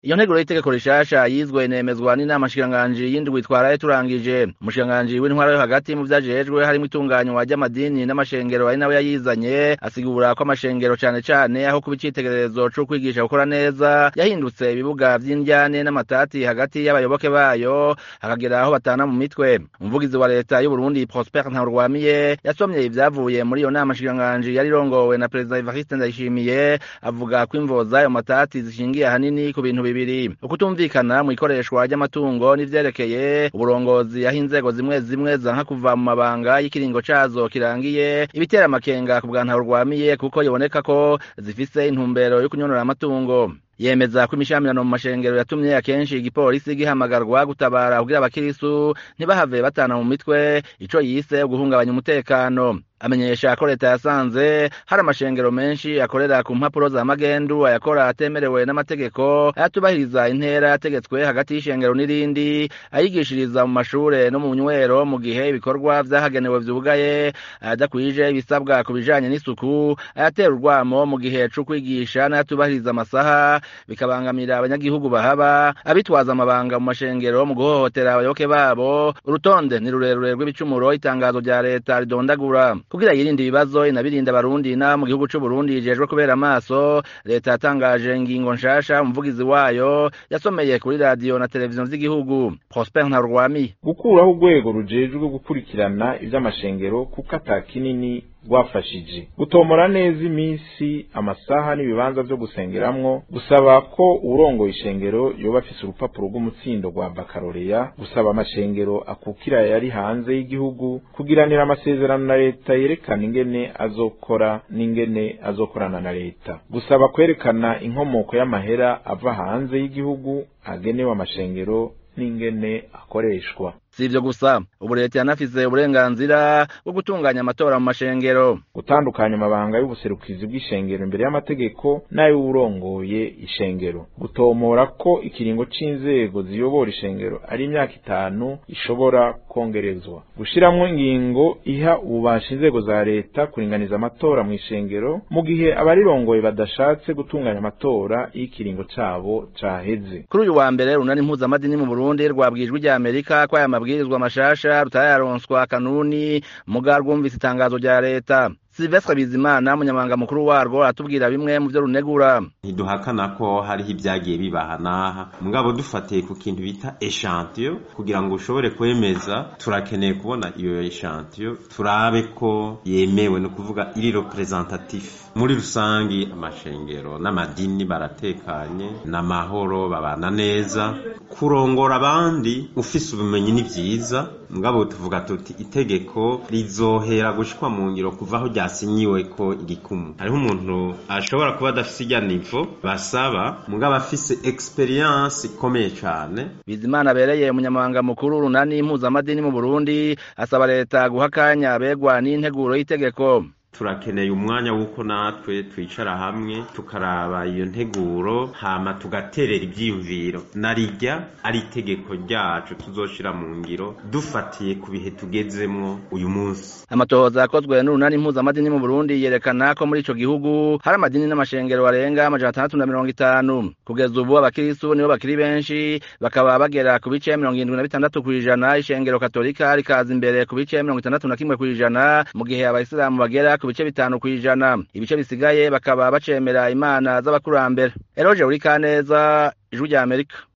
iyo nteguro y'itegeko rishasha yizwe inemezwa n'inama nshikiranganji y'indwi twaraye turangije umushikiranganji w'intwara yo hagati mu vyajejwe harimwo itunganywa ry'amadini n'amashengero ari nawe yayizanye asigura ko amashengero cane cane aho kuba icitegererezo co kwigisha gukora neza yahindutse ibibuga vy'indyane n'amatati hagati y'abayoboke bayo hakagera aho batana mu mitwe umuvugizi wa leta y'uburundi prosper ntaurwamiye yasomye ivyavuye muri iyo nama nshikiranganji yari irongowe na perezida evariste ndayishimiye avuga ko imvo z'ayo matati zishingiye ahanini ku bintu bibiri ukutumvikana mu ikoreshwa ry'amatungo n'ivyerekeye uburongozi aho inzego zimwe zimwe zanka kuva mu mabanga y'ikiringo cazo kirangiye ibitera amakenga ku bwa ntaurwamiye kuko biboneka ko zifise intumbero yo kunyonora amatungo yemeza ko imishamirano mu mashengero yatumye akenshi igipolisi gihamagarwa gutabara kugira abakirisu ntibahave batana mu mitwe ico yise guhungabanya umutekano amenyesha ko leta yasanze hari amashengero menshi akorera ku mpapuro za magendu ayakora atemerewe n'amategeko ayatubahiriza intera yategetswe hagati y'ishengero n'irindi ayigishiriza mu mashure no mu nywero mu gihe ibikorwa vyahagenewe vyugaye ayadakwije ibisabwa ku bijanye n'isuku ayatera urwamo mu gihe co kwigisha n'ayatubahiriza amasaha bikabangamira abanyagihugu bahaba abitwaza amabanga mu mashengero mu guhohotera abayoboke babo urutonde ni rurerure rw'ibicumuro itangazo rya leta ridondagura kugira yirinde ibibazo inabirinda abarundi na mu gihugu c'uburundi yijejwe kubera amaso leta yatangaje ingingo nshasha umuvugizi wayo yasomeye kuri radiyo na televiziyo z'igihugu prosper ntarwami gukuraho urwego rujejwe gukurikirana ivy'amashengero kuko ata kinini rwafashije gutomora neza iminsi amasaha n'ibibanza vyo gusengeramwo gusaba ko urongoye ishengero yoba afise urupapuro rw'umutsindo rwa bakaroreya gusaba amashengero akukira yari hanze y'igihugu kugiranira amasezerano na leta yerekana ingene azokora n'ingene azokorana na leta gusaba kwerekana inkomoko y'amahera ava hanze y'igihugu agenewe amashengero n'ingene akoreshwa si ivyo gusa ubu leta yanafise uburenganzira bwo gutunganya amatora mu mashengero gutandukanya amabanga y'ubuserukizi bw'ishengero imbere y'amategeko n'ay'uwurongoye ishengero gutomora ko ikiringo c'inzego ziyobora ishengero ari imyaka itanu ishobora kongerezwa gushiramwo ingingo iha ububasha inzego za leta kuringaniza amatora mu ishengero mu gihe abarirongoye badashatse gutunganya amatora iyo ikiringo cabo caheze kuri uyu wa mbere runani impuzamadini mu burundi rwabwijwe rya amerika ko aya mabwirizwa mashasha rutararonswa kanuni muga rwumvise itangazo rya leta Silvestre Bizimana umunyamabanga mukuru warwo aratubwira bimwe mu byo runegura ntiduhakana ko hariho ibyagiye bibaha n'aha mugabo dufatiye ku kintu bita eshantio kugira ngo ushobore kwemeza turakeneye kubona iyo eshantio turabe ko yemewe ni ukuvuga iri representatif muri rusangi amashengero n'amadini baratekanye n'amahoro babana neza kurongora abandi ufise ubumenyi ni vyiza mugabo tuvuga tuti itegeko rizohera gushikwa mu ngiro kuvaho ryasinyiwe ko igikumu hariho umuntu ashobora kuba adafise irya nivo basaba mugabo afise experience ikomeye cane Bizimana abereye umunyamabanga mukuru runani impuzamadini mu Burundi asaba leta guha akanya abegwa n'integuro y'itegeko turakeneye umwanya w'uko natwe twicara hamwe tukaraba iyo nteguro hama tugaterera ivyiyumviro narirya ari itegeko ryacu tuzoshira mu ngiro dufatiye ku bihe tugezemwo uyu munsi amatohoza yakozwe n'urunani impuzamadini mu Burundi yerekana ko muri ico gihugu hari amadini n'amashengero arenga amajana atandatu na mirongo itanu kugeza ubu abakirisu nibo bakiri benshi bakaba bagera ku bice mirongo irindwi na bitandatu kw'ijana ishengero katolika rikaza imbere ku bice mirongo itandatu na kimwe kw'ijana mu gihe abayisilamu bagera ku bice bitanu kw'ijana ibice bisigaye bakaba bacemera imana z'abakurambere eroje uri kaneza ijwi rya amerika